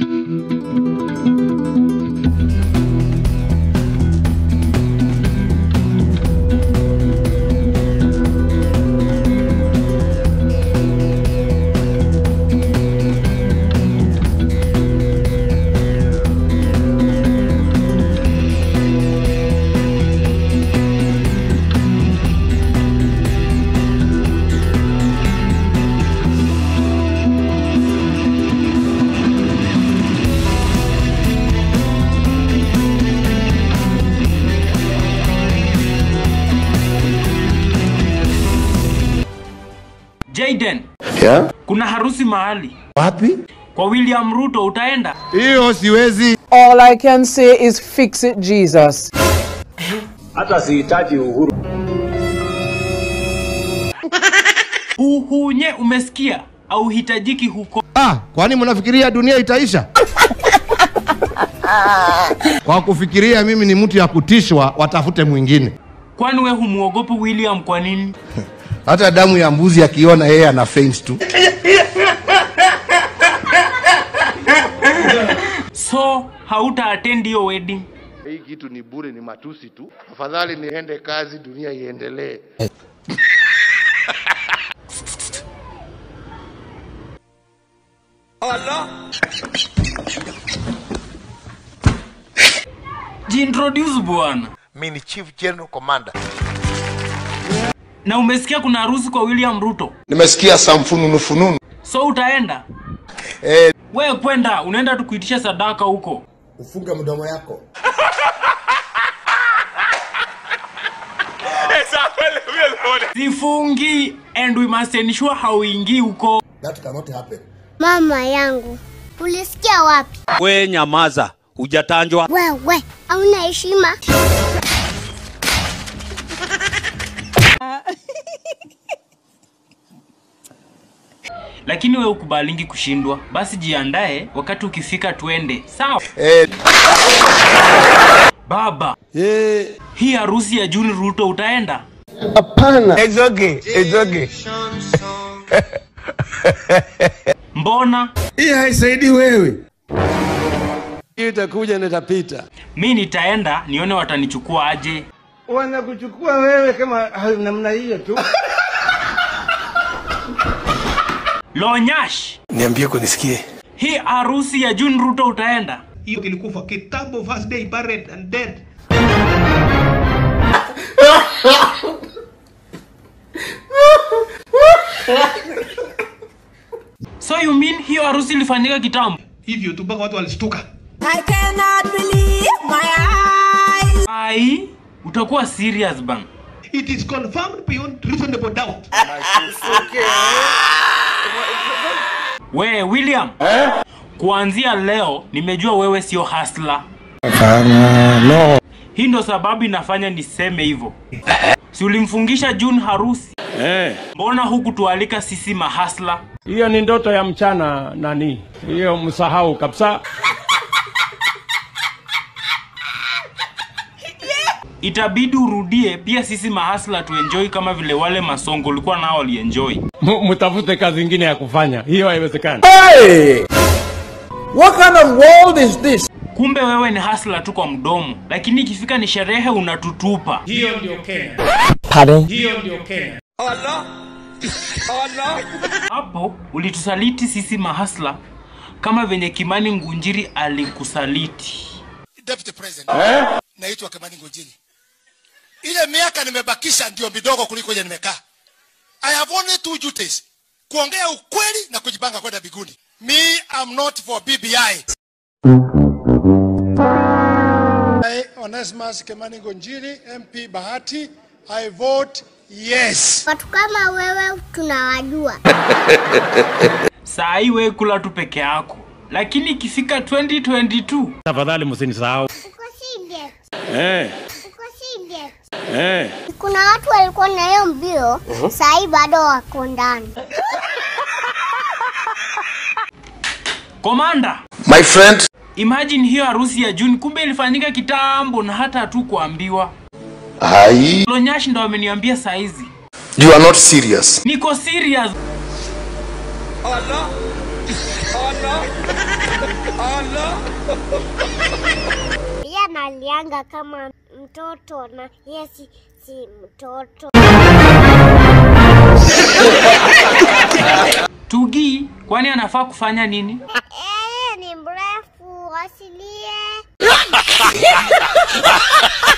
Jaden, Yeah? kuna harusi mahali Wapi? kwa William Ruto, utaenda? Hiyo siwezi. All I can say is fix it, Jesus. hata sihitaji uhuru. Huhunye, umesikia? Au hitajiki huko? Ah, kwani mnafikiria dunia itaisha? Kwa kufikiria mimi ni mtu ya kutishwa, watafute mwingine. Kwani we humuogopi William kwa nini? Hata damu ya mbuzi akiona yeye ana faint tu. So hauta attend hiyo wedding? Hii kitu ni bure, ni matusi tu. Afadhali niende kazi, dunia iendelee. Jiintroduce bwana. mi ni chief general commander Na umesikia kuna harusi kwa William Ruto, Nimesikia samfununu fununu. so utaenda? Eh, We kwenda, unaenda tu kuitisha sadaka huko. ufunge mdomo yako. Sifungi and we must ensure hauingii huko. That cannot happen. Mama yangu, ulisikia wapi? We nyamaza, hujatanjwa. Wewe hauna heshima. Lakini we ukubalingi kushindwa, basi jiandae, wakati ukifika twende, sawa? Eh, Baba, hii harusi ya Juni Ruto utaenda? It's okay, it's okay. Mbona? Hii haisaidii wewe. Hii itakuja na itapita. Mi nitaenda nione watanichukua aje. Wanakuchukua wewe kama namna hiyo tu. Lonyash, Niambie kunisikie. hii harusi ya Juni Ruto utaenda? Hiyo kilikufa kitambo, first day buried and dead. So you mean hiyo harusi ilifanyika kitambo? Hivyo tu mpaka watu walishtuka. I cannot believe my eyes. Ai, utakuwa serious bang. It is confirmed beyond reasonable doubt. We William, kuanzia leo nimejua wewe sio hasla. Hapana, no. Hii ndo sababu inafanya niseme hivyo. Si ulimfungisha June harusi? Eh, Mbona huku tualika sisi mahasla? Hiyo ni ndoto ya mchana nani? Hiyo msahau kabisa. Itabidi urudie pia sisi mahasla tuenjoy kama vile wale masongo ulikuwa nao walienjoy. M- Mtafute kazi ingine ya kufanya, hiyo haiwezekani. What kind of world is this? Kumbe wewe ni hasla tu kwa mdomo, lakini ikifika ni sherehe unatutupa. Hiyo ndio Kenya. Pardon? Hiyo ndio Kenya. Hapo ulitusaliti sisi mahasla kama venye Kimani Ngunjiri alikusaliti. Deputy President. Naitwa Kimani Ngojini. Ile miaka nimebakisha ndio midogo kuliko ile nimekaa. I have only two duties. Kuongea ukweli na kujipanga kwenda biguni. Me, I'm not for BBI. I, Onesimus Kimani Ngonjiri, MP Bahati, I vote yes. Watu kama wewe tunawajua. Saa hii wewe kula tu peke yako, lakini ikifika 2022 Tafadhali msinisahau. Uko serious? eh, Uko serious? eh. Kuna watu walikuwa na hiyo mbio, saa hii bado wako ndani. komanda, My friend. imagine hiyo harusi ya June kumbe ilifanyika kitambo na hata hatukuambiwa. Hai. Lonyash ndo ameniambia saa hizi. You are not serious. Niko serious. Allah, Allah, Allah. Yeye analianga kama mtoto na yeye si, si mtoto. Tugi, kwani anafaa kufanya nini? Yeye ni mrefu asilie.